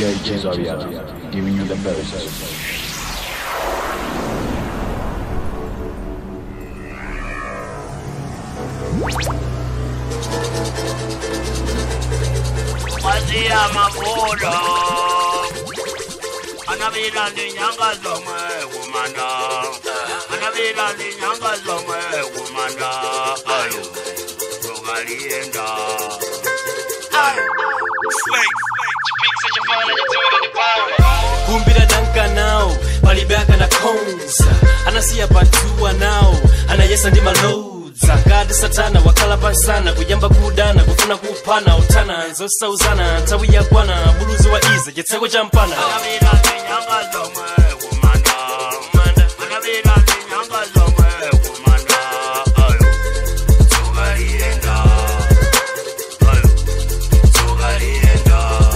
DJ Zariata, giving you the best. Wazia mafulo Anabila ni nyanga zomwe kumanda Anabila ni nyanga zomwe kumanda Ayo Rogalienda Ayo kumbira danka nawo palibaka na konza anasiya patuwa nawo anayesa ndi malodza ngati satana wakhala pansana kuyamba kudana kufuna kuphana utana nzosauzana nthawi yakwana buluzi wa iza chitseko cha mpana Anabila ni nyanga zomwe kumanda Anabila ni nyanga zomwe kumanda Ayo Rogalienda Ayo Rogalienda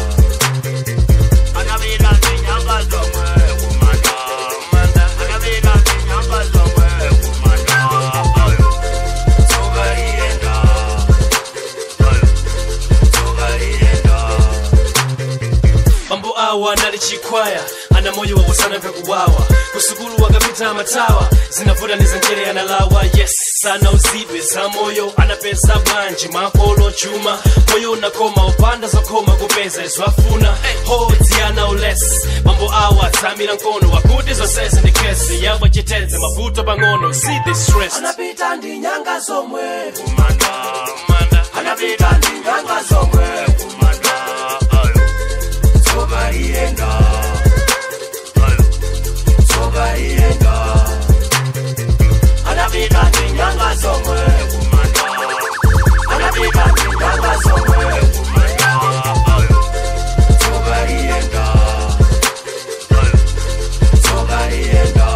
Anabila ni nyanga zomwe kumanda Anabila ni nyanga zomwe kumanda Ayo Rogalienda Ayo Rogalienda mambo awa anali chikwaya ana moyo wawosana vyakuwawa kusukulu wakapita matawa zinavuta nizenjere analawa yes sana uzidwe za moyo anapeza bwanji makolo chuma moyo unakoma upanda zokoma kupeza izwafuna hodzi ana ules mambo awa tsamira nkono wakuti zonsese ndi kesi yabwa chiteze mavuto pang'ono see the stress anapita ndi nyanga zomwe kumanda anapita ndi nyanga zomwe kumanda ayo tsoka liyenda ayo tsoka liyenda anapita ndi nyanga zomwe kumanda anapita ndi nyanga zomwe kumanda ayo tsoka liyenda ayo tsoka liyenda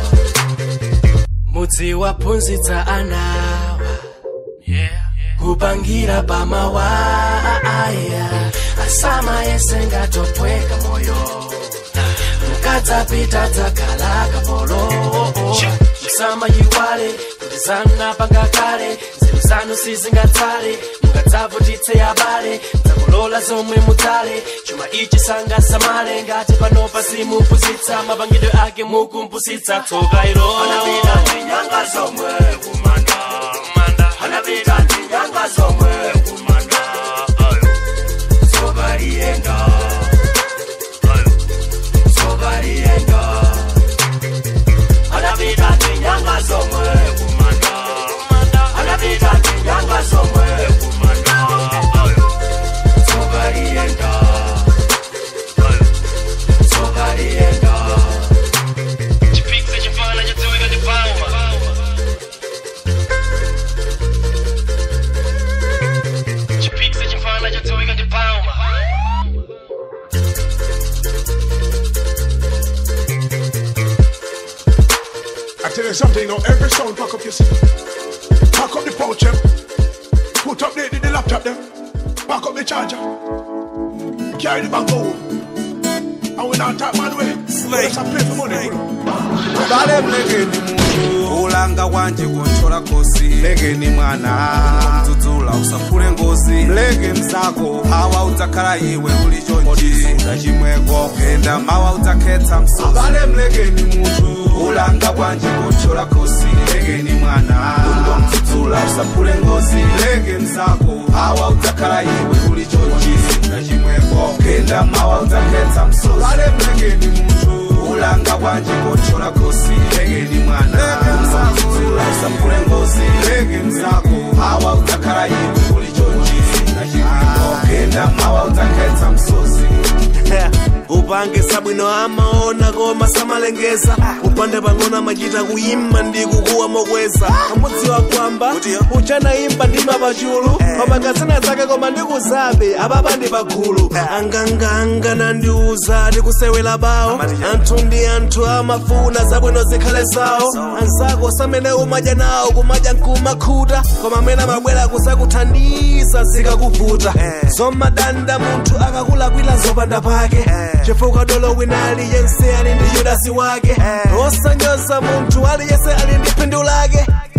mudzi waphunzitsa anawa kupangira pamawaya asama yese ngatopweka moyo mukadzapita dzakhala kapolo msama yiwale kuti zanapanga kale nzeru zanu sizingatsale mukadzavutitse abale mdzakolola zomwe mudzale chuma ichi sangasamale ngati panopa simuphunzitsa mapangidwe ake mukumpusitsa tsoka ilo anapita ndi nyanga zomwe kumanda anapita ndi nyanga zomwe kumanda ayo tsoka liyenda ayo tsoka liyenda anapita ndi nyanga zomwe kumanda anapita ndi nyanga zomwe kumanda ayo tsoka liyenda ayo tsoka liyenda chipikisa chifana chadziwika ndi pauma chipikisa chifana chadziwika ndi pauma I tell you something, you know, every sound pack up your seat. Pack up the pouch, them. Put up the, the, the laptop, them. Pack up the charger. Carry the bag home. And we not talk man way. Let's play for money. bale mlekeni muntu ulanga wanje kunchola kosi mlekeni mwana mdzudzula usapfule ngozi mleke mzako hawa udzakhala iwe uli chonchi uda chimweko kenda mawa udzakhetsa msozi bale mlekeni muntu ulanga wanje kunchola kosi mlekeni mwana undo mdzudzula usapfule ngozi mleke mzako hawa udzakhala iwe uli chonchi uda chimweko kenda mawa udzakhetsa msozi bale mlekeni muntu ulanga kwanje kochola kosi legeni mwana mzakuzula usapfule ngozi lege mzako hawa utakhala iwe ulichonjisi na chipimo kenda mawa utakhetsa msozi upange sabwino amaona koma samalengeza upande pang'ono amachita kuyimba ndi kukuwa mokweza amudziwa kwamba uchanayimba ndima pachulu pamanga zina zake koma ndikuzabe apapa ndi pagulu anganganga nandiuza ndikusewera bawo anthu ndi anthu amafuna zabwino zikhale zawo anzako samene umadya nawo kumadya nkumakhuta koma amene amabwera kuzakuthandiza zikakuvuta zomadanda munthu akakulakwira zopanda pake chifukwa dolo wina aliyense ali ndi yudasi wake osanyoza munthu aliyense ali ndi phindu lake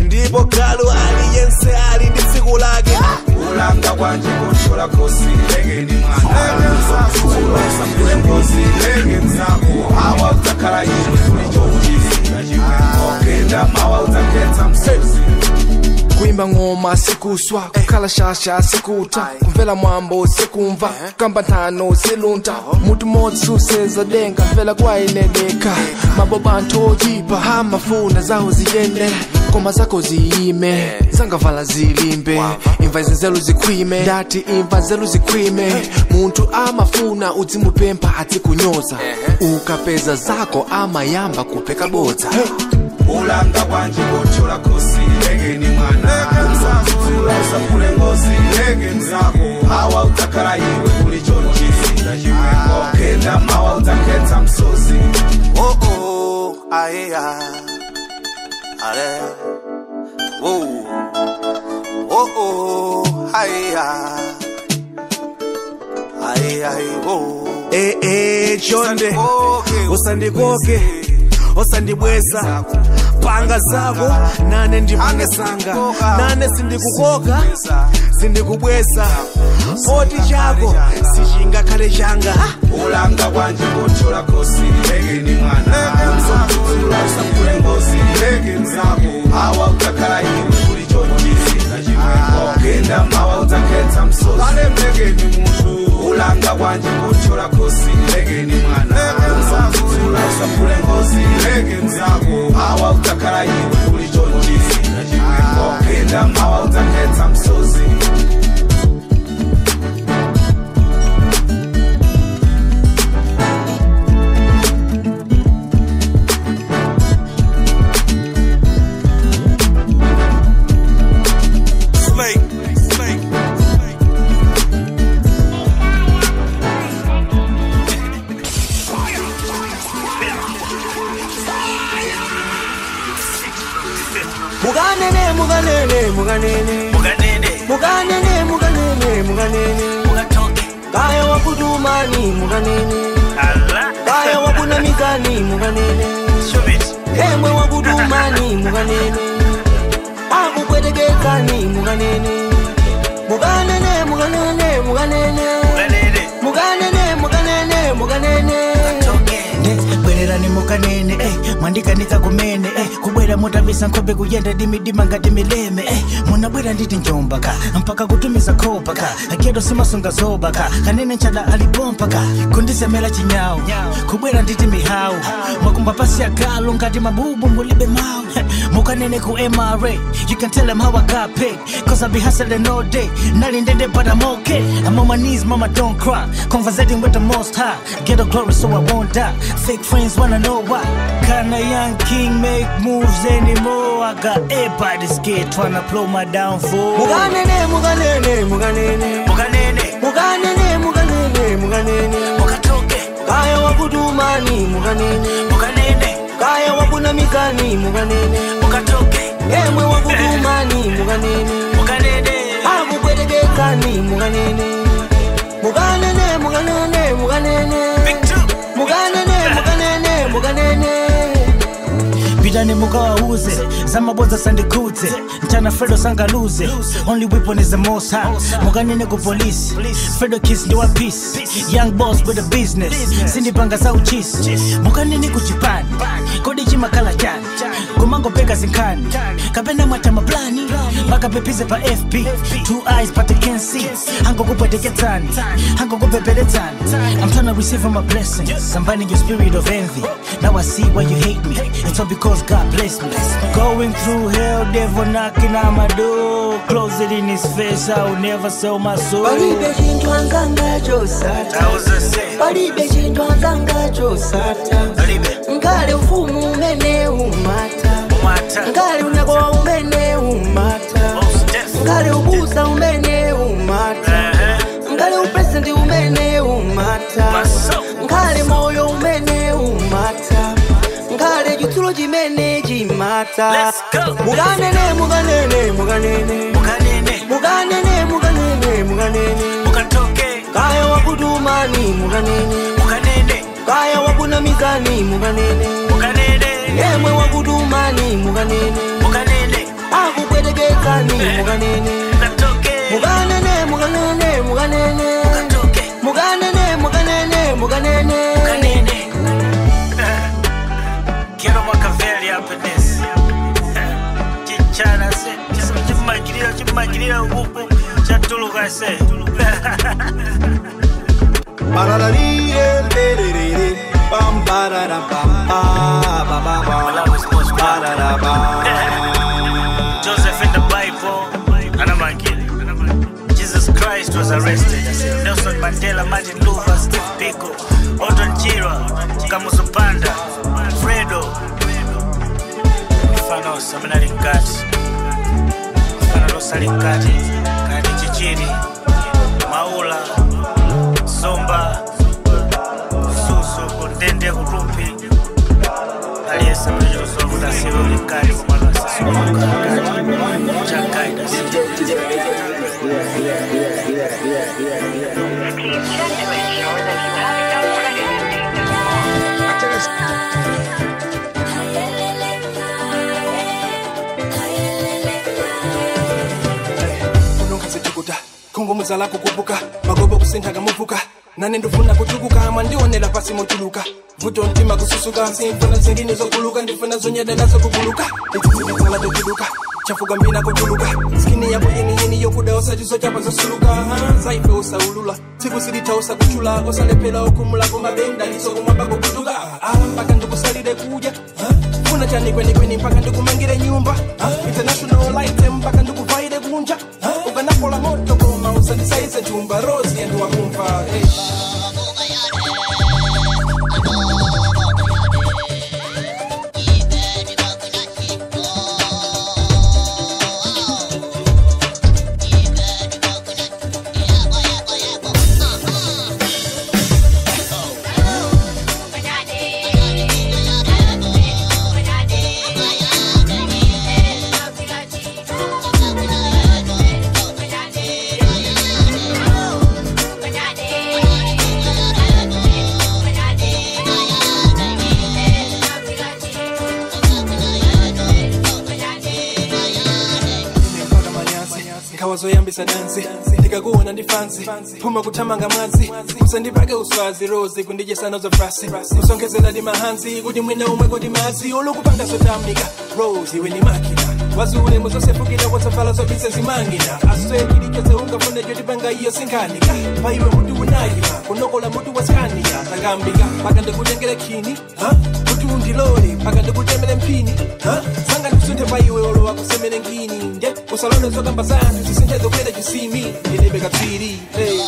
ndipo galu aliyense ali ndi tsiku lake ulanga kwanje kuchola kosi legeni mwana usakule ngozi lege mzako hawa utakala iwe kulichoujisi okenda mawa utaketa msozi kuimba ngoma sikuswa kukhala shasha sikuta kumvela mwambo sikumva kamba nthano silunta mutu modzi suseza denga mvela kwayineleka mabobantho oyipa amafuna zawo ziyende ngoma zakho ziyime zangavala zilimbe imva izinzelo zikhwime ndati imva nzelu zikhwime munthu amafuna udzimupempha adzikunyoza ukapeza zako amayamba kupheka bodza ulanga kwanje kuchola kosi legeni mwana usakule ngozi lege mzako hawa utakala iwe kulichoujisi okenda mawa utaketa msozi oh oh ayeya ale oh oh oh ayeya ayeya oh eh eh chonde usandikoke usandibweza panga zako nane ndipange sanga nane sindikukoka sindikubweza oti chako sichingakhale changa ulanga kwanje kuchola kosi legeni mwana usakule ngozi lege mzako hawa utakala iwe kulichoujisi okenda mawa utaketa msozi ale mlegeni muntu ulanga kwanje kuchola kosi legeni mwana usakule ngozi lege mzako hawa utakala iwe kulichoujisi okenda mawa utaketa msozi Slay, slay, slay. mukanene mukanene mukanene mukanene mukanene mukanene kaya wakutumani mukanene kaya wakunamizani mukanene emwe wakutumani mukanene akupwetekedzani mukanene mukanene mukanene mukanene mukanene mukanene mukanene bwererani mukanene eh, mwandikanika kumene eh, kubwera mutavisa nkhope kuyenda dimidima ngati mileme eh, munabwera nditi njombaka mpaka kutumiza khopaka akedo simasunga zobaka kanene nchada alipompaka kundisemera chinyawu kubwera nditi mihawu mwakumba pasi ya galu ngati mabubu mulibe mawu mukanene ku mra you can tell them how i got paid cause i be hustling all day nali ndende but i'm okay i'm on my knees mama don't cry conversating with the most high get a glory so i won't die fake friends wanna know why can a young king make moves anymore i got everybody scared tryna blow my downfall mukanene mukanene mukanene mukanene mukanene mukanene mukanene mukatoke kaya wakutumani mukanene mukanene kaya wakunamizani mukanene mukatoke emwe wakutumani mukanene mukanene akupwetekedzani mukanene mukanene mukanene mukanene mukanene mukanene mukanene pitani mukawauze zamabodza sandikudze mchana fredo sangaluze only weapon is the most high mukanene ku polisi fredo kiss ndi wa peace young boss with a business sindipanga za uchisi mukanene ku chipani kodi chimakhala chani kumangopeka zinkhani kapena mwata maplani makapepize pa fb two eyes but they can't see angokupwetekedzani angokupepeledzani i'm trying to receive my blessings combining your spirit of envy now i see why you hate me it's all because god bless me going through hell devil knocking on my door close it in his face i will never sell my soul palibe chinthu anganga chosata palibe chinthu anganga chosata ngale ufumu umene umata ngale unyakowa umene umata ngale ubusa umene umata ngale upresenti umene umata ngale moyo umene umata ngale chitsulo chimene chimata mukanene mukanene mukanene mukanene mukanene mukanene mukanene mukatoke kaya wakutumani mukanene mukanene kaya wakunamizani mukanene mukanene emwe wakutumani mukanene mukanene perekedzani mukanene mukanene mukanene mukanene mukanene mukanene mukanene Quiero Machiavelli up in this. Chichana se, chimagirira, chimagirira ubu, chatuluka se. Joseph in the Bible, anamangira. Jesus Christ was arrested. Nelson Mandela, Martin Luther, Steve Biko, Otto Chira, Kamuzu Panda, Fredo. Mfano seminari ngati. Mfano losali ngati. Kati chichiri. Maula. Somba. Susu kundende kutupi. Aliyesa mwenye usofu tasiwe ulikati kumwana sisi wakati. Chakaida unonkhazitukuta khungumuza lako kupuka magobo kusinthaga muvuka nane ndifuna kutukuka mwandionera pasi mochuluka vuto mtima kususuka simfuna zingine zokuluka ndifuna zonyedela zokuguluka izizilikala dokuluka chafuka mbina kuchuluka skini yako yeniyeni yokuda osachizo chapa zosuluka Ha, zaife osaulula tsiku silitha osakuchula osalephera okhumula komabenda lisokomwamba kokutuka Ah, mpaka ndikusalire kudya Ha, funa chanikwenikweni mpaka ndikumangire nyumba Ha, international light mpaka ndikuvaire kunja Ha, ukanapola moto koma usandisaize chumba rosi yendu wakumva hey. mpaka manyazi nkhawazoyambisa dansi ndikakuona ndi fansi phuma kuthamanga mwazi usandipake uswazi rozi kundidyesana zofrasi usonkhezela ndi mahanzi kuti mwina umwe kuti mazi olukupanga zotamika rose iwe ni makina wazi ulemu zosefukira kotsavala zobise zimangina aswekilichoze ungafune chotipanga iyo sinkhanika pa iwe mutu unayima kunokola mutu waskaniya takambika paka ndikutengere khini ha? kuti undilole paka ndikutemere mphini ha? sanga ndikusunthe pa iwe olowa kusemere ngini nde usalone zokamba zanthu zisinthe zokwera chisimi ndilibe katswiri hey.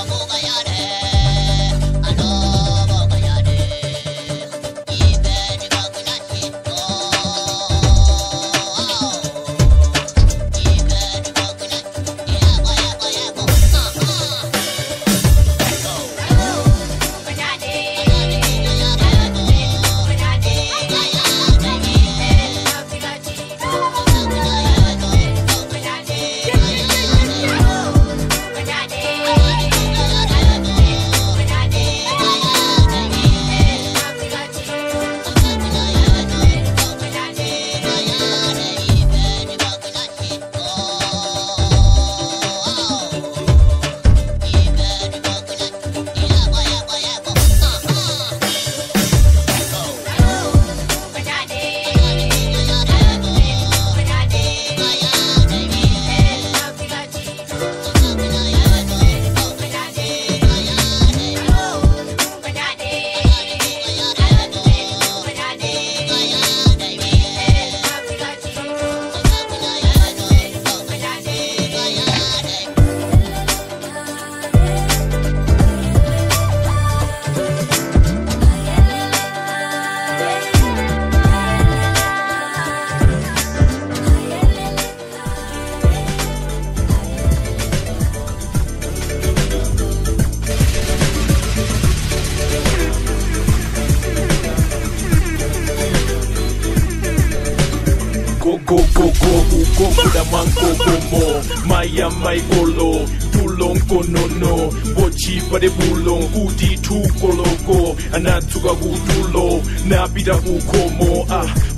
go go go go ugo kuda mango gomo maya mai golo dulong konono bochi pade bulong udi tu koloko anatuka kutulo napita kukomo ah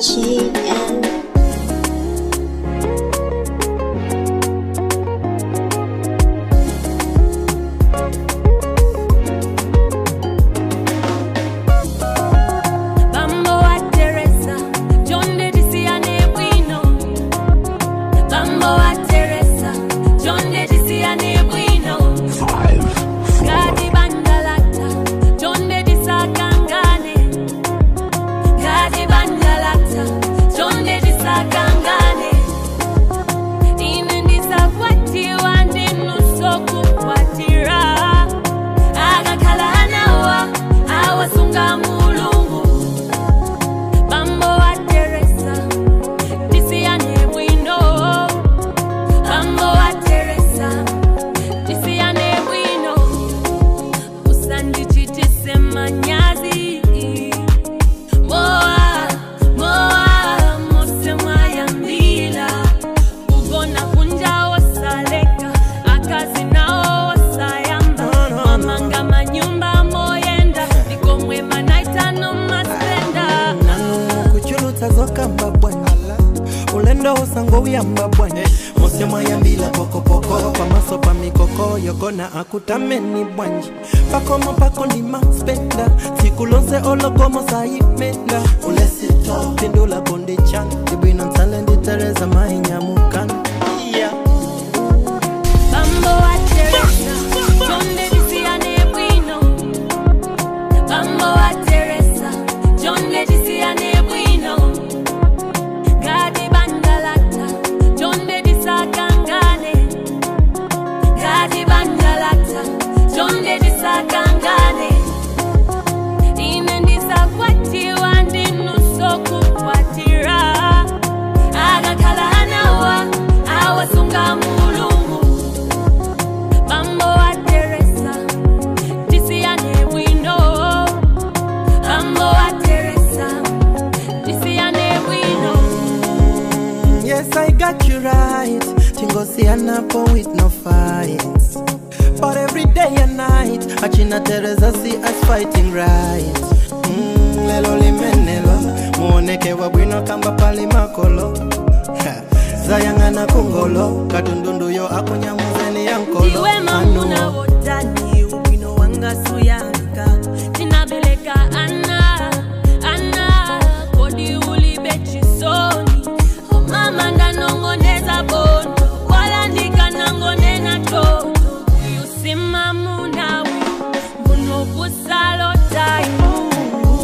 GM. Bambo wa Teresa, John de Disiane Bueno. Bambo wa Teresa, John de Disiane Bueno. Gadi Bandalata, John de Disakangane. Gadi Bandalata, John de Disakangane. Ine ndisakwatiwa ndinusokukwatira. Agakhala anawa, awasunga mulungu. Bambo wa Teresa, Disiane Bueno. Bambo wa Teresa, Disiane Bueno. Usandichitise manyazi. Moa, moa, mose mwayambila. Ugona kunja osaleka, akazi nao osayamba. Mamanga manyumba moyenda, nikomwe manaitano maspenda. kuchulutsa zokamba bwana ulendo usango uyamba bwana mose mwayambila pokopoko pamaso pa mikoko yogona akutameni bwanji pakomo pako ndi maspenda tsiku lonse olokomo sayimenda ulesito pindula kondi chan ibwino nsale nditereza mainyamukana yeah. Bambo wa Teresa, John de Disiane Bueno. Bambo wa Teresa, John de Disiane Bueno. Gadi Bandalata, John de Disakangane. Gadi Bandalata, John de Disakangane. Ine ndisakwatiwa ndinusokukwatira. Agakhala anawa, awasunga mulungu. Bambo wa Teresa, Disiane Bueno. Bambo wa Teresa, Disiane Bueno. Yes, I got you right. Tingosianapo with no fights. But every day and night, Achina Teresa see us fighting right. Mm, lelo limenelo, muoneke wabwino kamba pali makolo. Ha, Zayangana kungolo, katundundu yo akunyamuzeni yankolo. Iwe mamuna wotani, ubwino wanga suyanga. Tinabeleka ana, ana, kodi ulibe chisoni. Oh mama ndanongoneza bondo, wala ndikanangonena toto. Uyu simamuna uyu, mbuno kusalo taimu.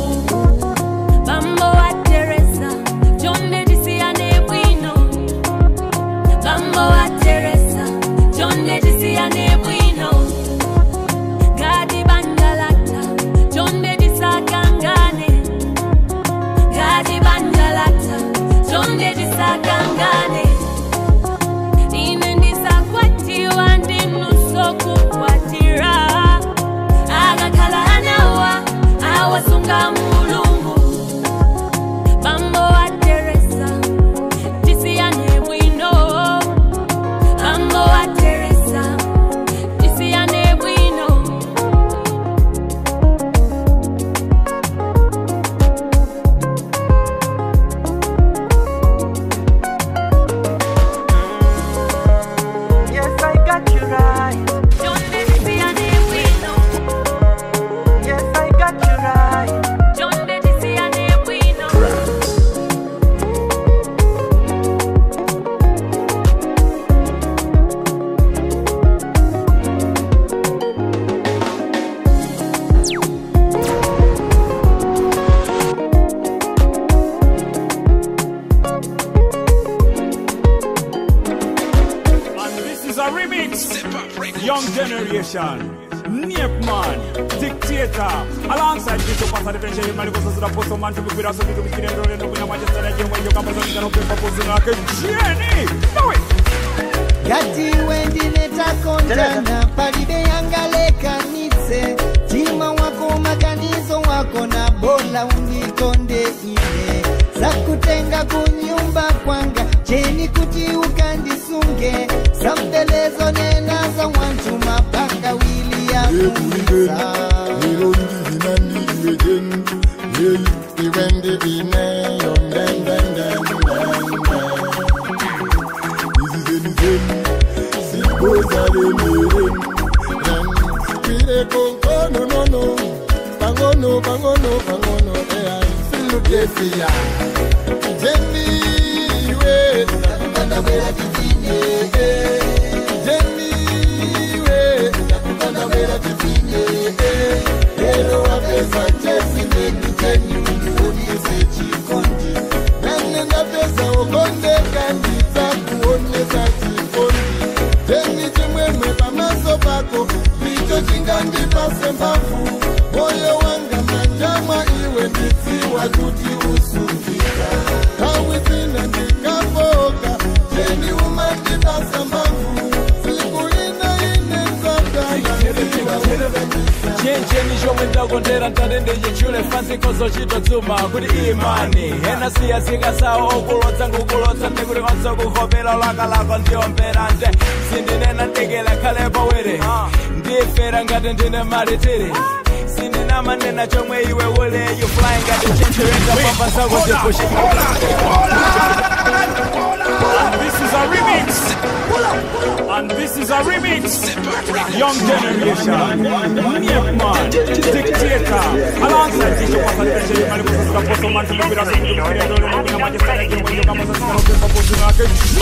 Bambo wa Teresa, John de Disiane Bueno. Bambo wa Teresa, John de Disiane Bueno. Gadi Bandalata, John de Disakangane. Gadi Bandalata, John de Disakangane. Ine ndisakwatiwa ndinusokukwatira. Agakhala anawa, awasunga mulungu. Bambo wa Teresa, Disiane Bueno. Bambo wa Teresa, Disiane Bueno. Yes, I got you right. John de Disiane Bueno. Yes, I got you right. John de Disiane Bueno. And this is a remix. Young generation. Nip man, dictator, alongside Bishop Pastor the Venture, Maliko Sasra Posto Man to be with us, to be with the Roland, to be a Manchester, and when you come and you can propose like a Jenny. Do it. gati wendileta kontana palibe yangalekanitse tima wako makanizo wako na bola unikonde ine zakutenga kunyumba kwanga cheni kuti ukandisunge sambelezo nenaza wantu mapaka wili ya kuisa lero ndili nandi iwe jenu yeyi iwe iwendi ineyo den den den den izizeni zeni sibozalemereni Pire kongono no no Bangono bangono bangono Eh Filu defia Jenny we Nakukanda wera kifinye Jenny we Nakukanda wera kifinye Hero wa pesa chesi Neni Jenny Unionyeshe chikondi Nanenda pesa ukonde kandi Takuonyesha chikondi Jenny chimwemwe pamaso pako ndicho chingandipase mbavu moyo wanga manjamwa iwe nditsiwa kuti usungika tawi zina ndikafoka jeni umandipasa mbavu siku ina ine chencheni chomwe ndakondera ntatende chichule fansi kozo chitotsuma kuti imani ena siya zikasawo okulodza ngukulodza ndikuti konso kuvomera lakalako ndiombera nje sindinena ndekela khale pawere ndifera ngati ndine malitiri sindinamanena chomwe iwe ule you flying ngati chencherenda pamba zako And this is a remix. And this is a remix. Young generation. Nickman. Dictator. Alongside Tisha Pasa Tension, Mali Kusa Sika Poso Man, Tumi Pira Sumi, Tumi Pira Dolo, Mumi Na Maji Sara, Kyo, Kyo, Kama Sasa, Kama Sasa, Poso Nake.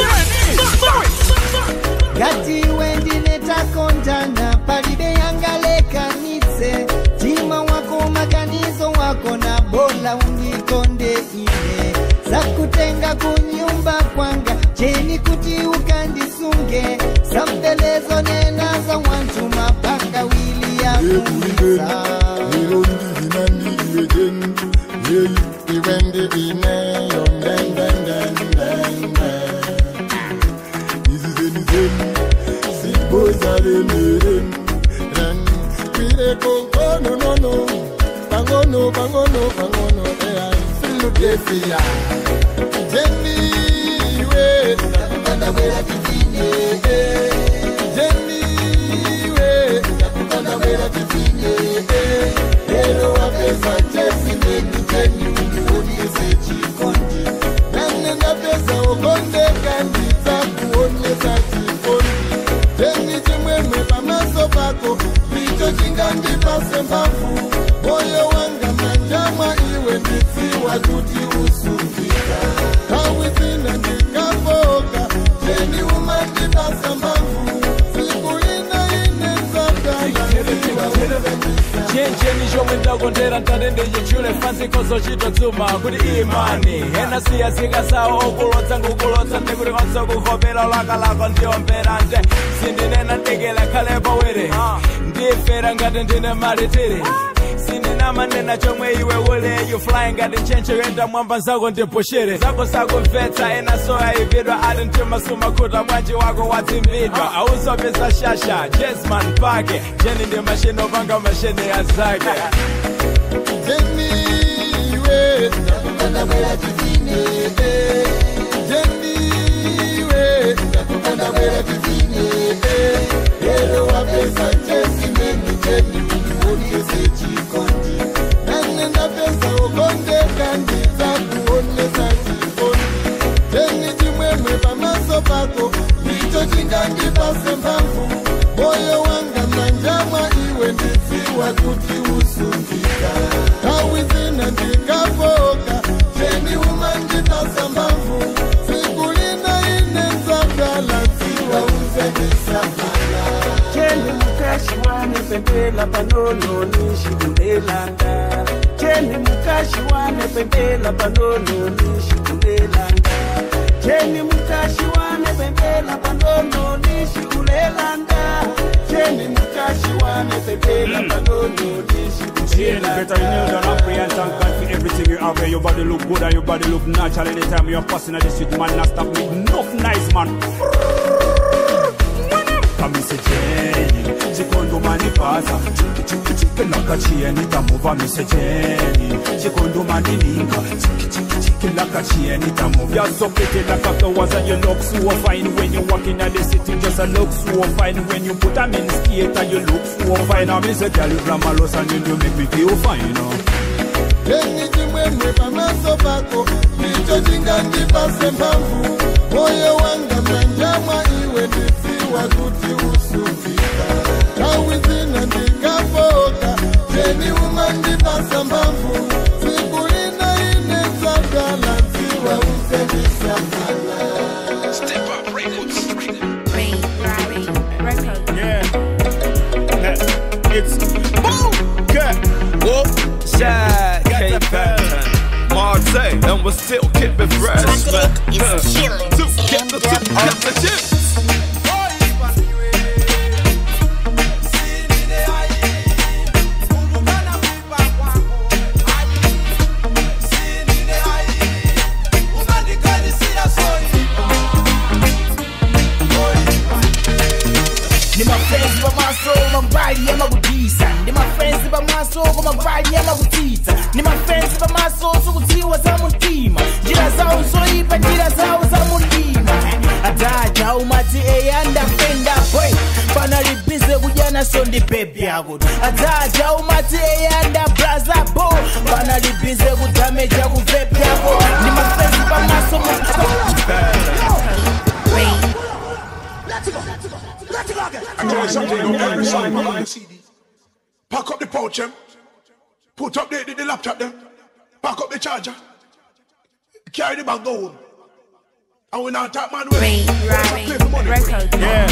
ngati wendine takondana palibe yangalekanitse tima wako maganizo wako na bola unikonde ine zakutenga kunyumba kwanga cheni kuti ukandisunge sambelezo nena za wantu mapanga wili ya kuisa Hero ndivina ndiwe jeni Yei iwendi ineyo den den den den den Izizeni zeni sibozalemereni Ren Pire kongono no no Bangono bangono bangono Eh Filu defia Jenny we Nakukanda wera kifinye Jenny we Nakukanda wera kifinye Hero wa pesa chesi neni Jenny unionyeshe chikondi Nanenda pesa ukonde kandi Takuonyesha chikondi Jenny chimwemwe pamaso pako Ndicho chingandipase mbavu Moyo wanga manjamwa iwe nditsiwa kuti usungika Tawi zina ndikafoka Jeni umandipasa mbavu Siku ina ine nzakala chencheni chomwe ndakondera ntatende chichule fansi kozo chitotsuma kuti imani ena siya zikasawo okulodza ngukulodza ndikuti konso kuvomera lakalako ndiombera nje sindinena ndekela khale pawere ndifera ngati ndine malitiri sindinamanena chomwe iwe ule you flying ngati nchenche yoenda mwamba zako ndipushere zako sakumvetsa ena soya ividwa ati mtimasuma khuta mwanji wako wadzimbidwa auzopeza shasha jesman pake jeni ndi mashini opanga mashini ya zake Jenny we Nakukanda wera kifinye Jenny we Nakukanda wera kifinye Hero wa pesa chesi neni Jenny unionyeshe chikondi Nanenda pesa ukonde kandi Takuonyesha chikondi Jenny chimwemwe pamaso pako Ndicho chingandipase mbavu Moyo wanga manjamwa iwe nditsiwa kuti usungika Tawi zina ndikafoka Jeni umandipasa mbavu Siku lina ine nzakala Tsiwa uzekisamala Cheni mukashi wane pempela panono nishikundelanda Cheni mukashi wane pempela panono nishikundelanda Cheni mukashi wane pempela panono nishikulelanda Cheni mukashi wane pempela panono Change better you kneel down and pray and thank God for everything you have. Your body look good and your body look natural. Anytime you're passing at the street, man, not stop me. Enough nice, man. Kami se Jenny, chikondo mani pasa Chiki chiki chiki laka chieni tamuva mi se Jenny Chikondo mani ninka Chiki chiki chiki laka chieni tamuva You're so pretty like a flowers and you look so fine When you walk in the city just a look so fine When you put a in skate and you look so fine I miss a girl you grandma lost and you do make me feel fine you know Jenny chimwe chimwemwe pamaso pako ndicho chingandipase mphamvu moyo wanga manja mwa iwe ndidziwa kuti usungika nthawi zina ndingafoka jeni umandipasa mphamvu tsiku lina ine dzagala dziwa usendisamala Step up records. Yeah. It's boom. Cut. Whoop. Shy. K-Pattern. Marseille. And we're still keeping fresh. man. Huh. Two, get the two, get the chips. Ni mapenzi pamaso mabali y'amagutisa Ni mapenzi pamaso mabali y'amagutisa Ni mapenzi pamaso sukutiwa za mutima Njira zawo zoyipa njira zawo za mutima Ataja umati eyanda fenda boy Panalibize kujana so ndi baby yako Ataja umati eyanda braza bo Panalibize kudameja kuvepi yako Ni mapenzi pamaso I tell you something, you know, every song pack up the CD. Pack up the pouch, them. Put up the, the, the laptop, them. Pack up the charger. Carry the bag go home. And we not talk man. Play for money. Yeah.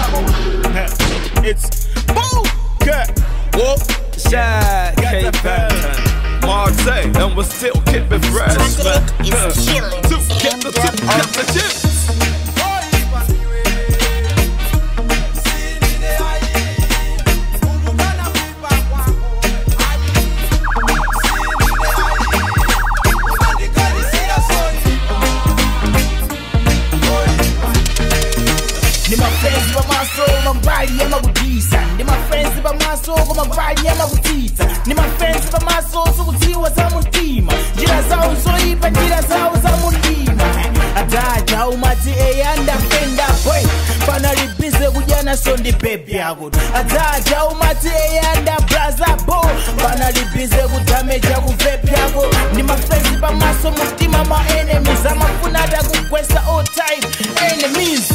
It's boom. Cut. Whoop. Shy. K-Pattern. Marseille. And we're still keeping fresh. man. Huh. Two, get the two, get the chips. Ni mapenzi pamaso mabali y'amagutisa Ni mapenzi pamaso mabali y'amagutisa Ni mapenzi pamaso sukutiwa za mutima Njira zawo zoyipa njira zawo za mutima Ataja umati eyanda fenda boy Panalibize kujana so ndi baby yako Ataja umati eyanda braza bo Panalibize kudameja kuvepi yako Ni mapenzi pamaso mutima ma enemies Amafuna ata kugwesa all time enemies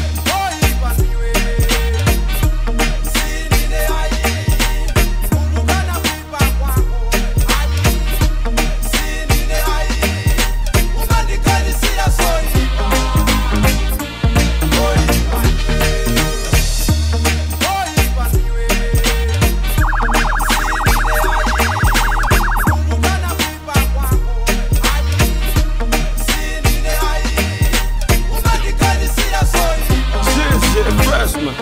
Shit, shit, freshman.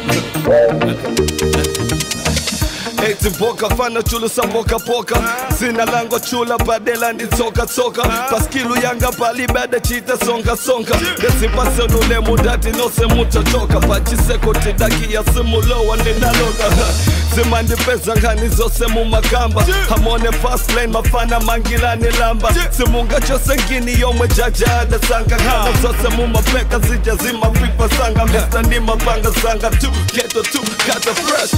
Eti boka fana chulu sa boka poka Sina lango chula badela ndi toka toka Paskilu yanga pali bada chita songa songa Desi pase nule mudati no se mucha choka Pachiseko tidaki ya simulo wa ninaloga Zimandi pesa ngani zose mumakamba Hamone fast lane mafana mangilani lamba Simunga chose ngini yomwe jaja adasanga Kana zose mumapeka zija zima fifa sanga Mr. ni mapanga sanga tu Keto tu kata fresh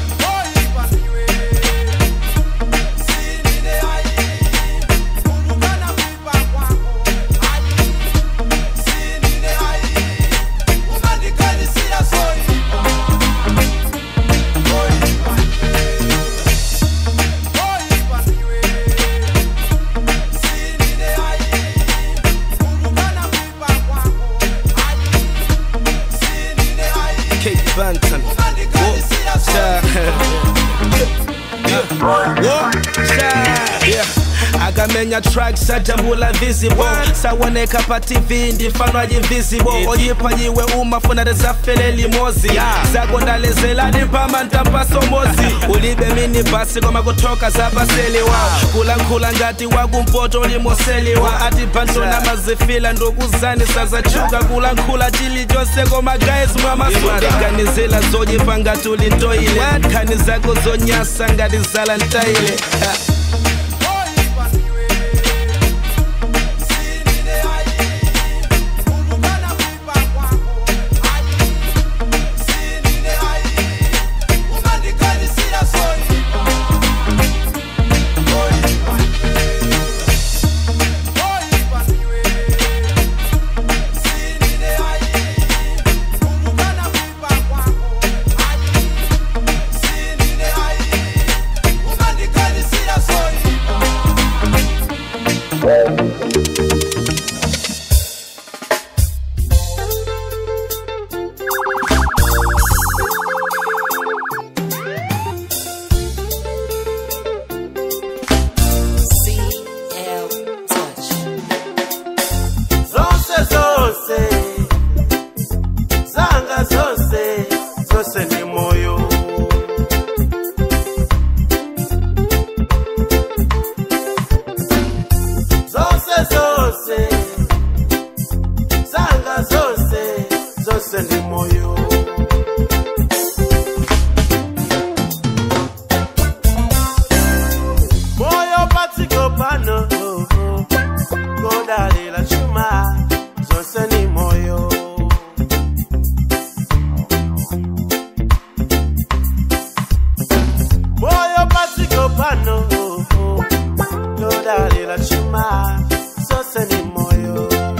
Kate Banton. Whoa, shy. Yeah. Whoa, shy. Yeah. akamenya track sajambula visible sawoneka pa tv ndifanwa invisible oyipa yiwe umafuna rezafele limozi zakondalezela ndimpama ntampasomozi ulibe mini basi koma kutoka zapaseliwa kulankhula ngati wakumpoto limoseliwa ati bantona mazifila ndokuzanisa zachuka kulankhula chilichonse koma guys mwamasukaganizela zoyipa ngati ulintoile nkhani zako zonyasa ngati zala ntaile Ha. zose zose zanga zose zose ni moyo zose zose zanga zose zose ni moyo moyo patiko pano kodalila chuma zose ni moyo moyo patiko pano kodalila chuma zose ni moyo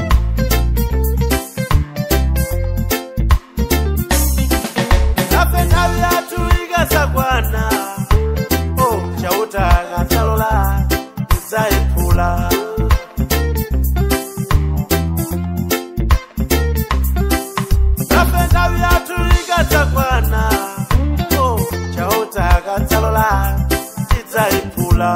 napenda vyatu igasakwana oh, chautaga talola zaipula napenda vyatu igatakwana oh, chautaga talola zaipula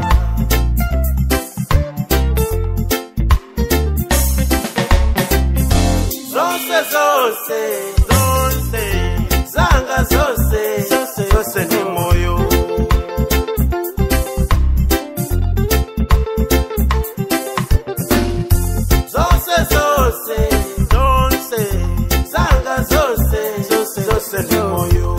zose zose zose zanga zose zose zose ni moyo zose zose zose zanga zose zose zose ni moyo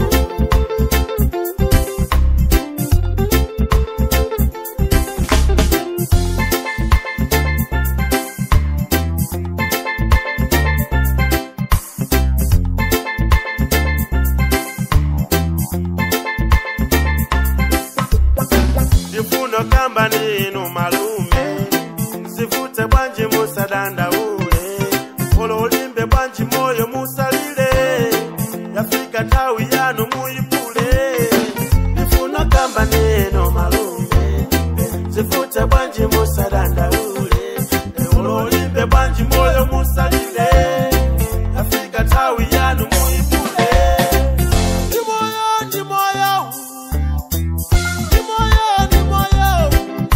ndifuno kamba ninu malume sivute bwanji musadanda ule ololimbe bwanji moyo musalile yafika tawi yanu muyipule ndifuno kamba ninu malume sivute bwanji musadanda ule ololimbe bwanji moyo musalile yafika tawi yanu muyipule ndi moyo ndi moyo ndi moyo ndi moyo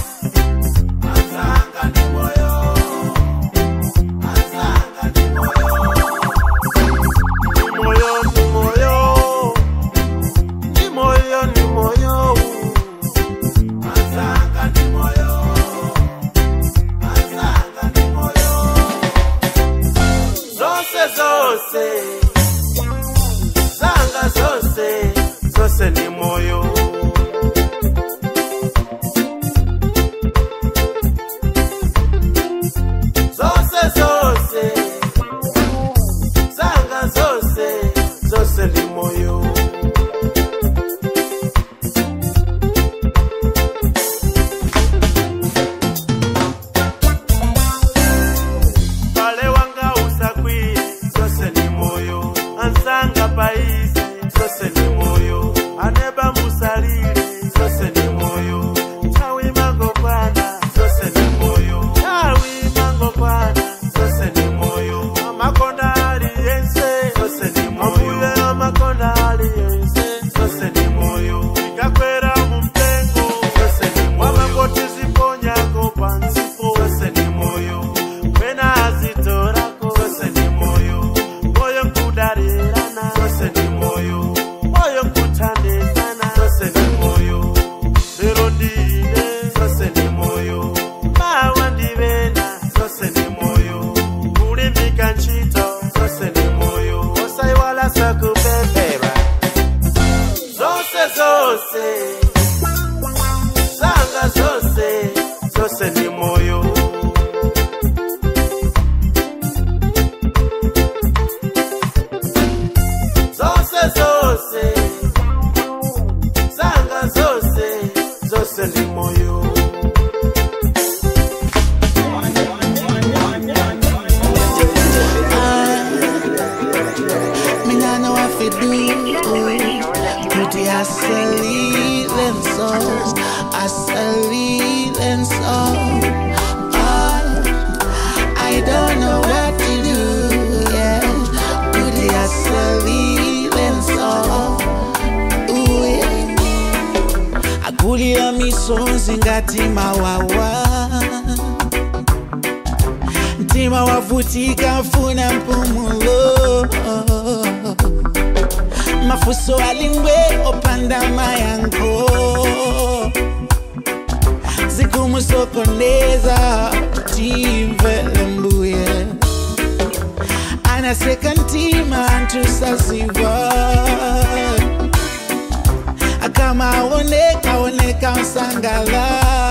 azanga ndi moyo azanga ndi moyo ndi moyo ndi moyo ndi moyo ndi moyo azanga ndi moyo azanga ndi moyo zose zose zanga zose zose ni moyo zose zose zanga zose zose ni moyo pale wanga usakwi zose ni moyo ansanga paize zose ni moyo aneba musalile zose ni moyo tawi mango kwana zose ni moyo tawi mango kwana zose ni moyo amakonda aliyense zose ni moyo ambuye amakonda aliyense zose ni moyo ikakwera mumpengo zose ni moyo wamangoti ziponyako pansipo zose ni moyo wena azitorako zose ni moyo moyo nkudarirana zose ni moyo moyo nkutandizana zose ni moyo lero ndine zose ni moyo mawa ndivena zose ni moyo kulimbika ntchito zose ni moyo osaiwala sakupepera zose zose zanga zose zose ni moyo zose zose zanga zose zose ni moyo Ah, misonzi ngati mawawa mtima wavutika funa mpumulo mafuso alingwe opanda mayanko zikumusokoneza timvele mbuye anaseka ntima ntusaziva kama aoneka oneka msangala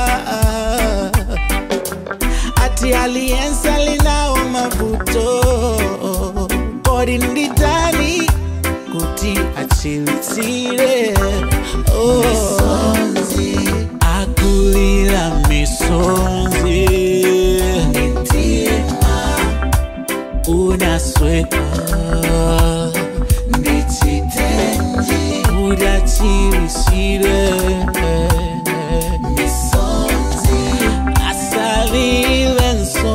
ati aliensa linao mavuto kodi nditani kuti achilitsire oh. akulira misonzi unasweka ndichitenji udachilisire misonzi asalile nso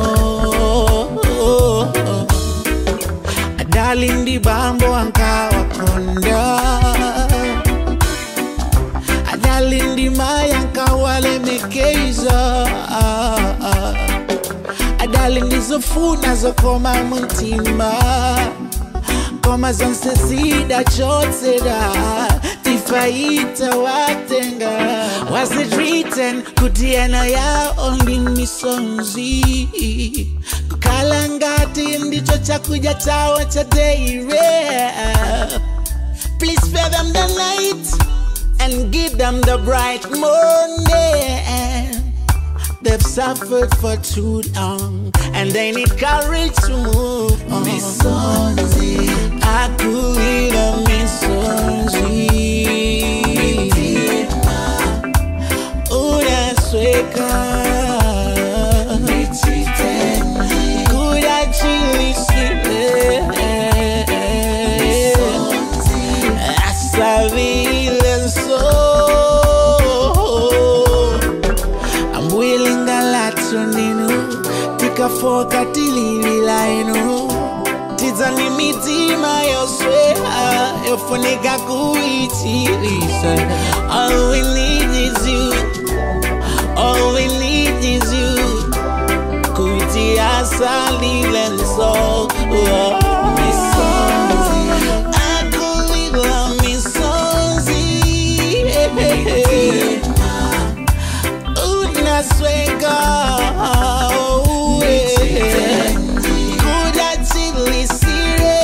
adali ndi bambo ankawakonda adali ndi maya ankawalemekeza adali ndizofuna zokoma muntima koma zonse zidachotsera tifaita watenga was it written kuti ena yao ndi misonzi kukhala ngati ndicho chakudya chawo cha deire please spare them the night and give them the bright morning They've suffered for too long and they need courage to move on. Misonzi, akulira misonzi. Unasweka. Kudachilisile. Asavile so ambuyelingalatso ninu tikafoka tililila inu tidzani mitima yoswea yofunika kuichilisa all we need is you all we need is you kuti asalile nso akulila misonzi unasweka kudachilisire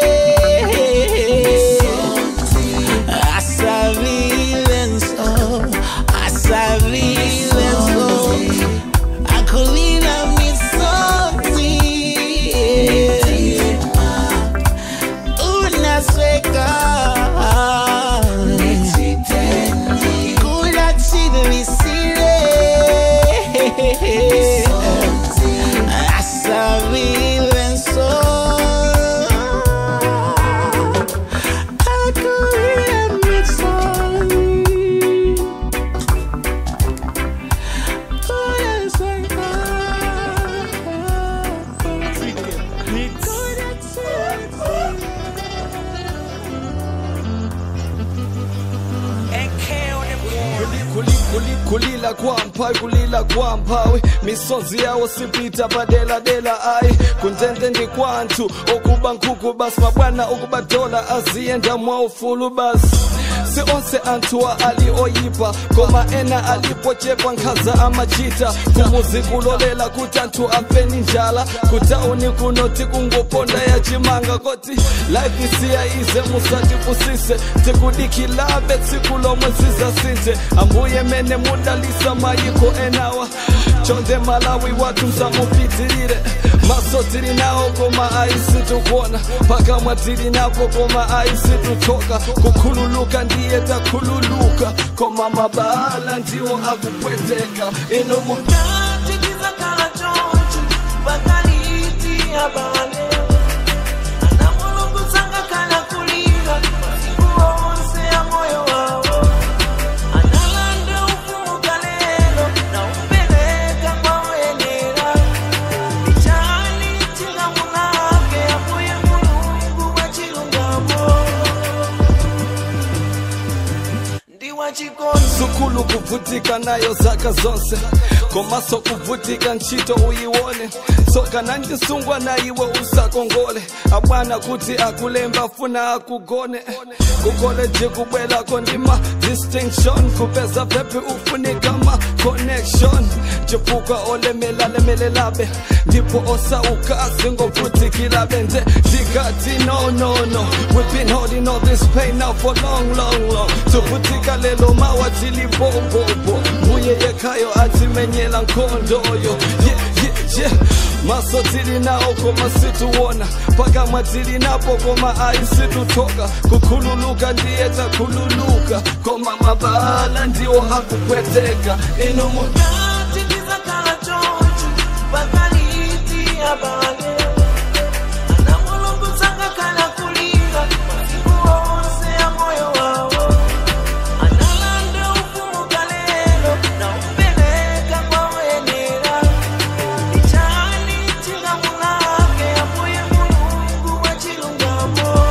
asavilenso asavilenso akulina misonzi unasweka kudachilisire asavilenso akulina misonzi Kuli- kuli- kulila kwa mpawi kulila kwa mpawi misonzi yawo sipita padeladela ayi kuntende ndi kwanthu okuba nkhuku basi mabwana okuba dola aziyenda mwaufulu basi si onse anthuwa ali oyipa koma ena alipochepa nkhaza amachita kumuzi kulolela kuti anthu amveni njala kutauni kunoti kungoponda ya chimanga koti life isiya ize musatifusise tikudikilabe tsiku lomwe zizasinthe ambuye mene mudalisa mayiko enawa chonde malawi wathu msamupitirire maso tili nawo koma aisi tukuona pakamwa tili napo koma aisi tutoka kukhululuka ndiye takhululuka koma mabala ndiwo akupweteka ino mu tizakhala choncho pakaliti abale ana mulungu sangakhala kulira masiku onse ya moyo wawo analanda ufumu kalelo na umpeleka kwawenera ichani chilamulake amuye mulungu wachilungamo ndi wachikondi sukulu kuva umavutika nayo zaka zonse komaso kuvutika ntchito uyiwone tsoka nandisungwa na iwe usakongole abwana kuti akulemba funa akugone kukoleji kubwelako ndima distinction kupeza vepi ufunika ma connection chifukwa olemelalemelelabe ndipo osauka zingovutikilabe nje ndikati no no no we've been holding all this pain now for long long long tuvutika lelo mawa tilibombobo mbuye yekhayo atimenyela nkhondoyo yeah, yeah, yeah. maso tili nawo koma situwona pakamwa tili napo koma aisitutoka kukhululuka ndiye takhululuka koma mabala ndiwo akupweteka ino mu titizakala chonchi pakaliti abale ana mulungu tsangakala kulira masiku onse ya moyo wawo analanda ufumuka lelo na upeleka kwa wenera ichani chingamulake amuye mulungu wa chilungamo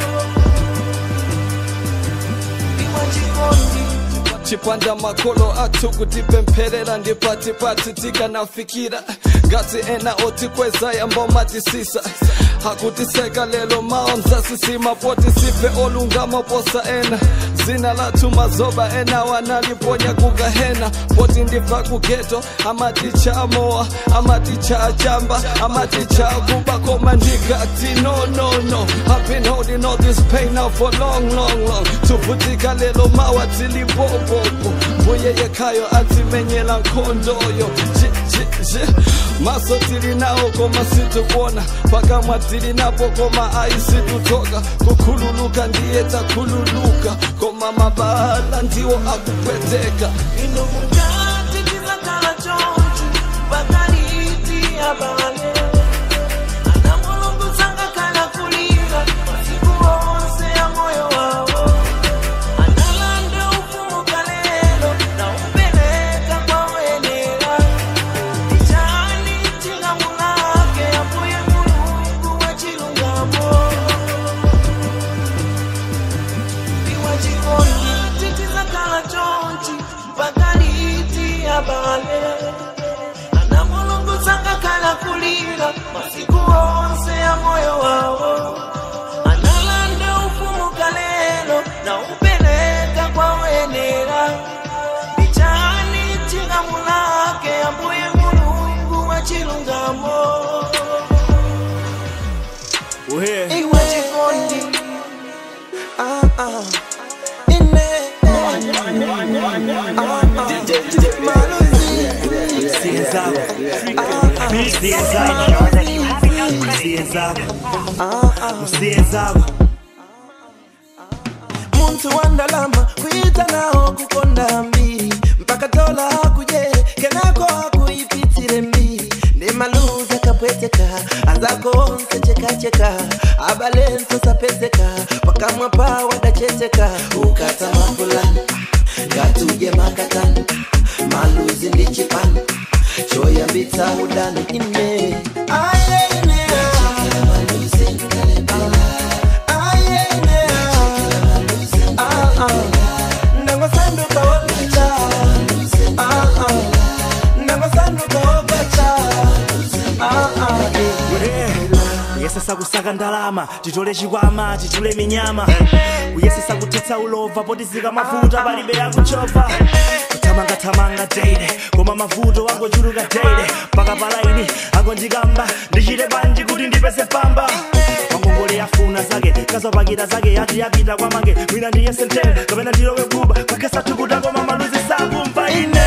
iwa chikondi chipanda makolo athu kutipempherera ndi patipati tikanafikira ngati ena otikweza yamba matisisa akutiseka lelo mawa mzasisima poti sife olungama posa ena zina lathu mazoba ena wanaliponya kugahena poti ndifa kugeto amaticha amowa amaticha ajamba amaticha akuba koma ndikati no no no I've been holding all this pain now for long long long tuvutika lelo mawa tilibobobo mbuye yekhayo atimenyela nkhondoyo Je, je, je. maso tili nawo koma situkuona pakamwa tili napo koma aisitutoka kukhululuka ndiye takhululuka koma mabala ndiwo akupweteka ino mukati tizakala chonchi pakaliti abale ana mulungu tsangakala kulira masiku onse ya moyo wawo analanda ufumuka lelo na upeleka kwa wenera ichani chingamulake amuye mulungu wa chilungamo iwa chikondi titizakala chonchi pakaliti abale ana mulungu tsangakala kulira masiku onse ya moyo wawo analanda ufumuka lelo na upeleka kwa wenera ichani chingamulake ambuye mulungu wa chilungamo iwa chikondi ah, ah. ine muntu wandalama kuita naho kukonda mbiri mpaka tola hakuje kenako hakuipitire mbiri nemaluza kapweteka azakonse chekacheka abalenso sapezeka pakamwa pawa dacheteka ukata mapulani ngatuje makatani maluzi ndi chipani choyambitsa udani ine ayene ndangosanduka wolicha ndangosanduka wogacha kuyesesa kusaka ndalama titole chikwama tichule minyama kuyesesa kutitsa ulova potizika mavuto palibe yakuchova kuthamangathamanga daily koma mavuto angochuluka daily mpaka palaini angondikamba ndichite banji kuti ndipeze pamba mangongole yafuna zake kazapakita zake yati yapita kwamange mwina ndiye sentene kapena ndilowe kuba kukesa tukuta koma maluzi sakumva ine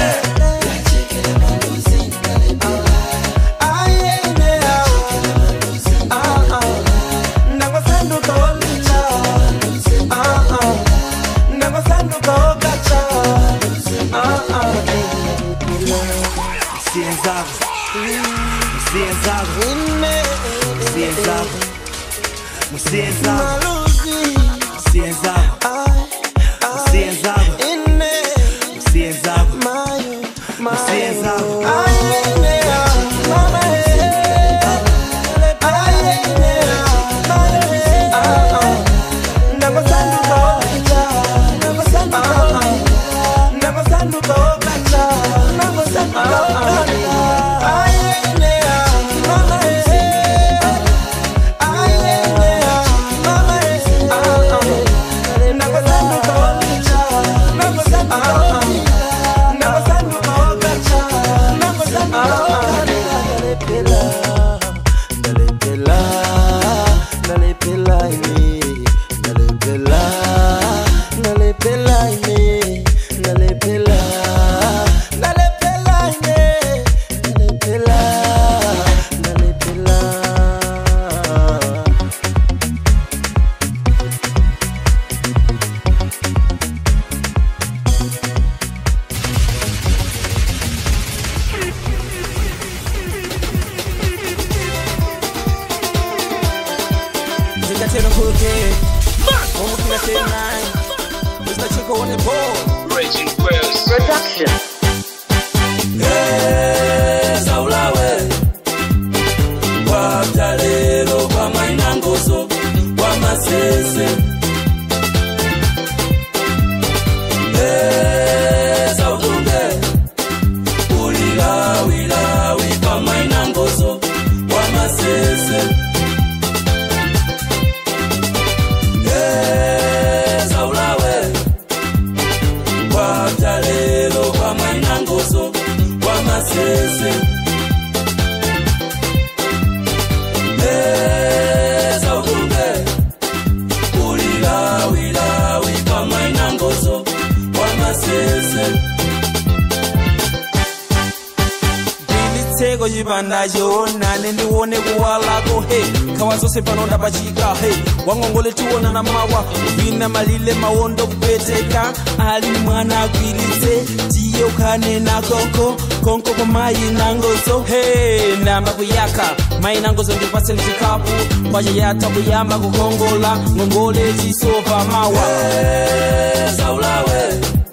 ndangosanduka wolicha ndangosanduka wogacha msiye nzako msiye nzako msiye nzako msiye nzako msiye nzako msiye nzako msiye nzako msiye nzako ndangosanduka wolicha ndangosanduka ndalepela ndalepela ndalepela ine ndalepela ndalepela ine ndalepela ndalepela ine ndalepela ndalepela Zingatela khuluke Omukina tenai Mr. Chico on the board Raging Wells Production zaulawe kwabyalelo kwamainangozo kwamasese zautunge ulilawilawi kwamainangozo kwamasese zaulawe kwabyalelo kwamainangozo kwamasese zautunge ulilawilawi kwamainangozo kwamasese Dilitseko yibanda yona nendiwone kuwalako he khawa zose panonda pachika he wangongole tiwona na mawa uvina malile mawondo kupeteka ali mwana akwilitse tiye ukhane na konko konko kwa mayi nangozo he namba kuyaka mayi nangozo ndipase ndichikapu kwacha yata kuyamba kukongola ngongole chisova mawa zaulawe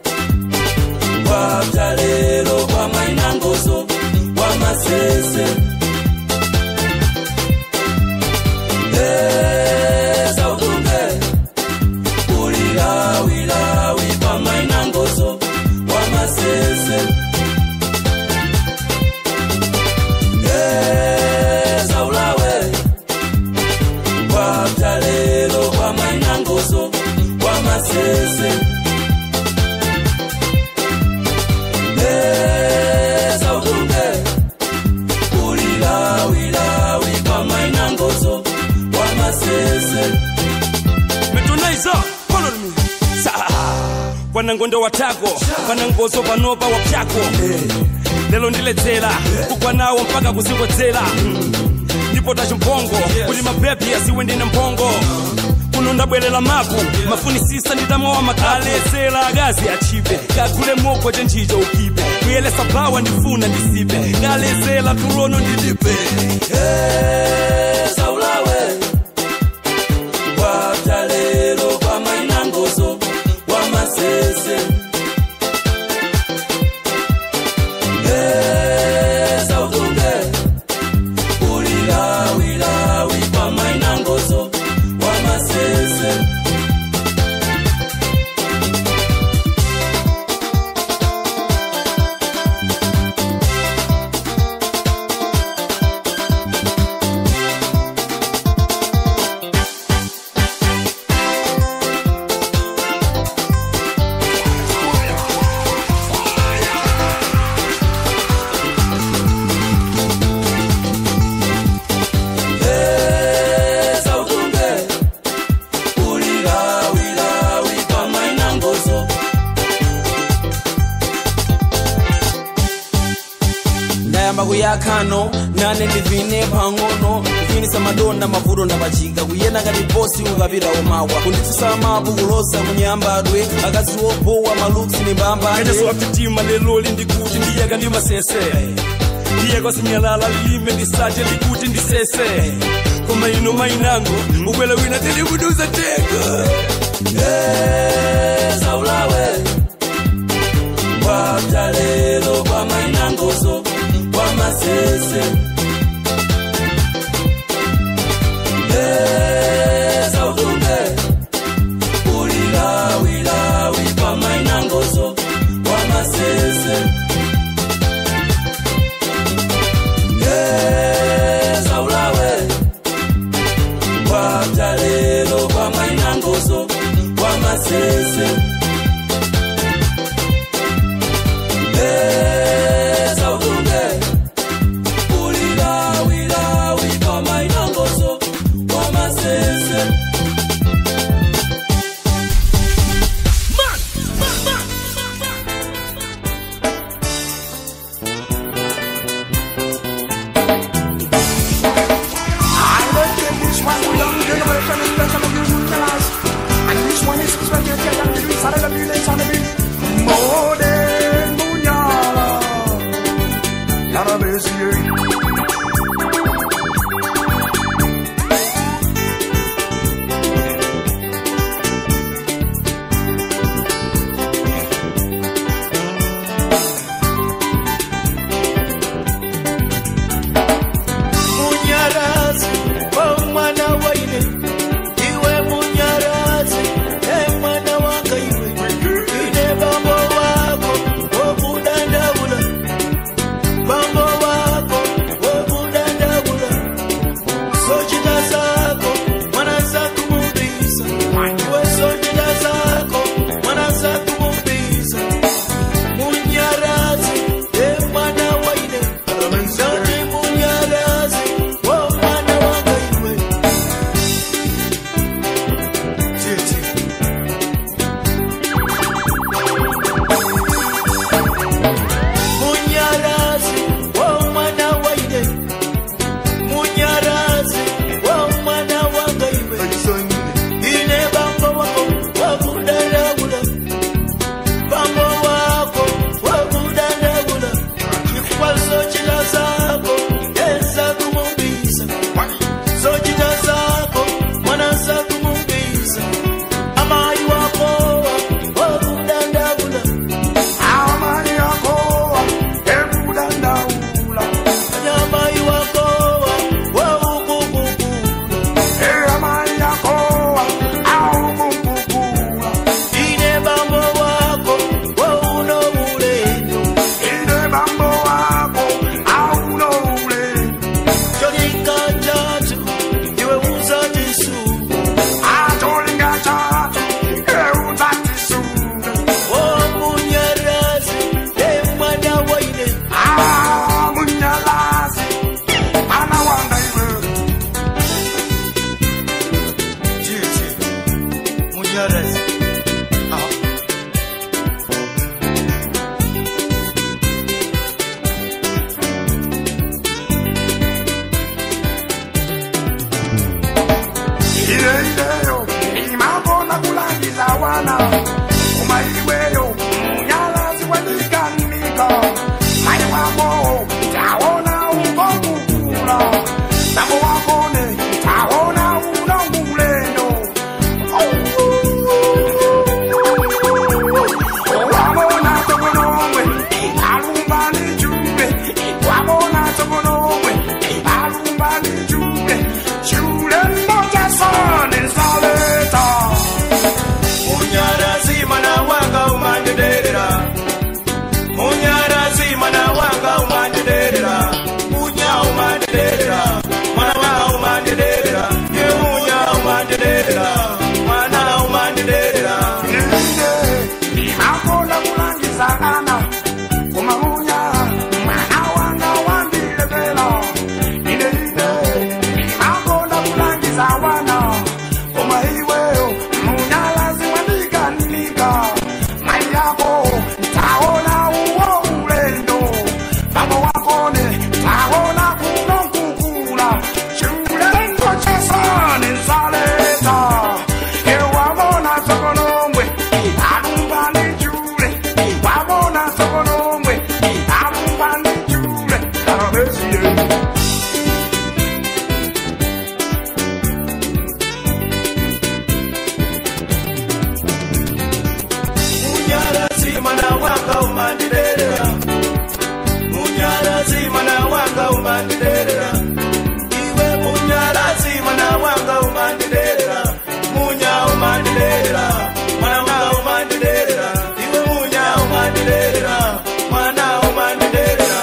kwabyalelo kwamainangozo kwamasese zautunge ulilawilawi kwamainangozo kwamasese zaulawe kwabyalelo kwamainangozo kwamasese zautunge ulilawilawi kwamainangozo kwamasese metonaiza follow me sa wanangondo watako vanangozo vanova wapyako lelo ndiledzera kugwa nawo mpaka kuzikodzera ndipo tachimbongo kuti mabebi asiwe ndine mphongo kuno ndabwerera maku mafunisisa ndidamowa makalesera akazi achipe kakule moko chenchicho ukipe kuyelesa bawa ndifuna ndisipe ngalesera tulono ndilipe zaulawe kwabyalelo kwamainangozo kwamasese zautunge ulilawilawi kwamainangozo kwamasese zautunge ulilawilawi kwamainangozo ndayamba kuyakhano nane ndivine pang'ono kufinisa madonda mavuto ndapachika kuyenda ngati bosi ukapita umawa kunditsisa mapu kuloza kunyambadwe akazi opowa maluksi ni mbambande kanyaswaptitima leloli ndikuti ndiyeka ndi masese ndiyeka sinyalala lime ndisache ndikuti ndisese koma ino mainango ukwela wina tilikuduza teka zaulawe kwabyalelo kwamainangozo kwamasese zautunge ulilawilawi kwamainangozo kwamasese zaulawe kwabyalelo kwamainangozo kwamasese zautunge ileileyo imabona kulangiza wana uma iweyo munyalazi wenikanika maye wako taona ungokukula tambo wakone taona unongulendo wabona tokonomwe alumbani jube wabona tokonomwe alumbani jube shule moja sone saleta Munyarazi mana wanga umanderera Munyarazi mana wanga umanderera Munya umanderera Mana wanga umanderera Ye munya umanderera Mana umanderera imakola kulangiza ana kumamunya mwana wanga wandilevela ineine imakola kulangiza wana koma iweyo munyalazi wandikanika mai yako taona uwo ulendo baba wakone taona kunokukula chiulengo chasane nsaleta ewabona tokonomwe alumbani jule wabona tokonomwe alumbani jule arabesie Munyarazi mana wanga umanderera Munyarazi mana wanga umanderera Iwe munyarazi mana wanga umanderera Munya umanderera Mana wanga umanderera Iwe munya umanderera Mana umanderera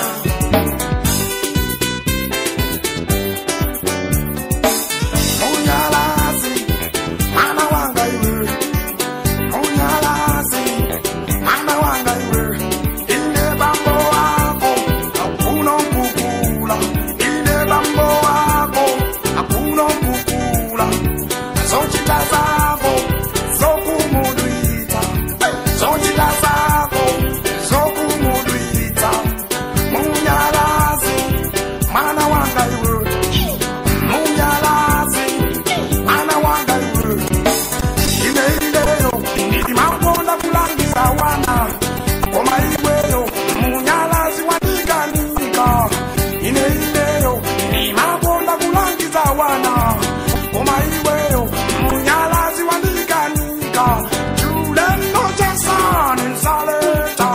munyalazi mwana wanga iwe munyalazi mwana wanga iwe ine bambo wako hakuna kukula ine bambo wako hakuna kukula zochita zako zokumudwita zochita zako zokumudwita munyalazi mwana wanga iwe munyalazi mwana wanga iwe ineileo ndimakonda kulangiza wana koma iweyo munyalazi wanikanika ineileo ndimakonda kulangiza wana koma iweyo munyalazi wanikanika julendo jasane nsaleta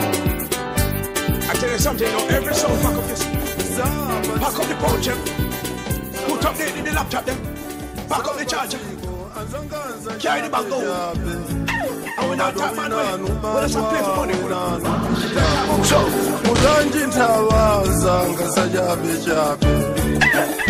I tell you something, you know, every song pack up this. Pack up the pouch, eh? Put up the, the, the laptop, then. Pack up the charger. Carry the bag, go. And we not talk about money. We just play for money. so mutanji nthawaza ngasachabe chabe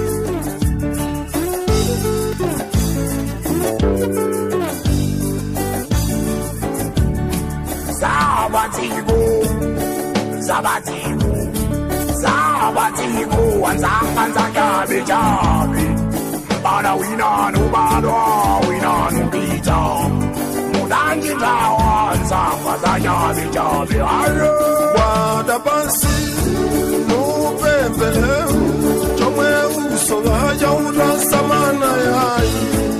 Sabatiko, Sabatiko, Sabatiko, Wanzanga Nzakabe Jabe. Bada winanu, bada winanu pita. Mudanji tawa, Nzanga Nzakabe Jabe. Ayo. wada pansi nupembe chomwe usowa chautasamana yayi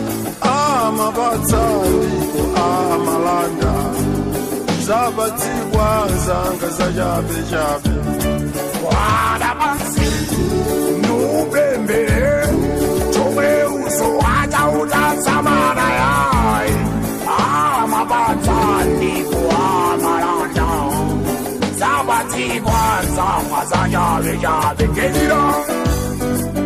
amapatsandiko amalanda zabatsikwa zanga zachabe chabe Wada pansi, nupembe, chomwe uso wacha utasamana yai. Amabatandiko amalanda. Zabatikwa zama zayabe yabe. Get it on.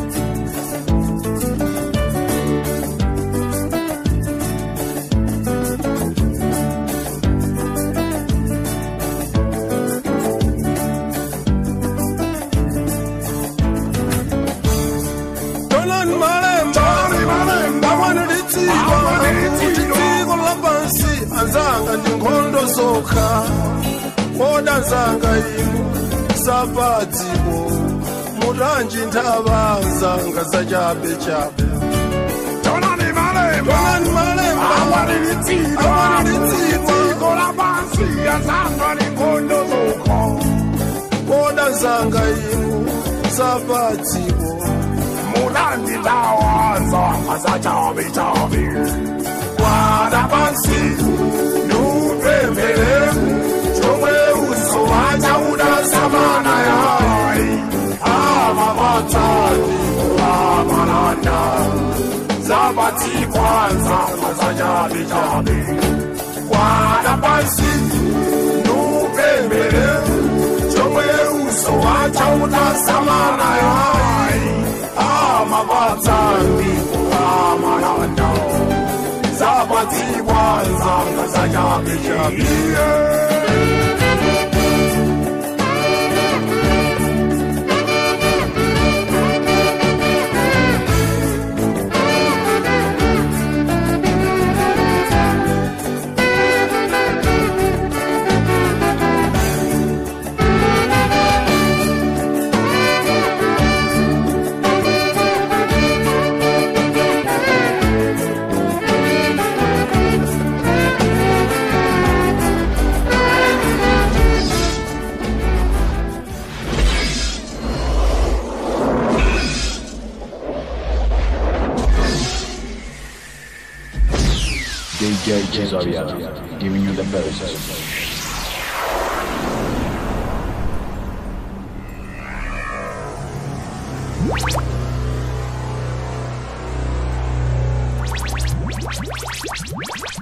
tonani malemba amwana litsiko kuti dziko lapansi anzanga ndi nkhondo zokha koda nzanga inu zapadziko mutanji nthava zanga zachabe chabe Tonani malemba tonani malemba amwana litsiko dziko lapansi anzanga ndi nkhondo zokha koda nzanga inu zapadziko mulandilawaza azachabichabi wadabansi nupembele chomwe uso wacha unasamana yai amabatani amananda zabati kwanza azachabichabi wadabansi nupembele chomwe uso wacha unasamana yai amabatani amananda zabati kwanza azachabichabi DJ Cesaria, giving you the best. Thank you.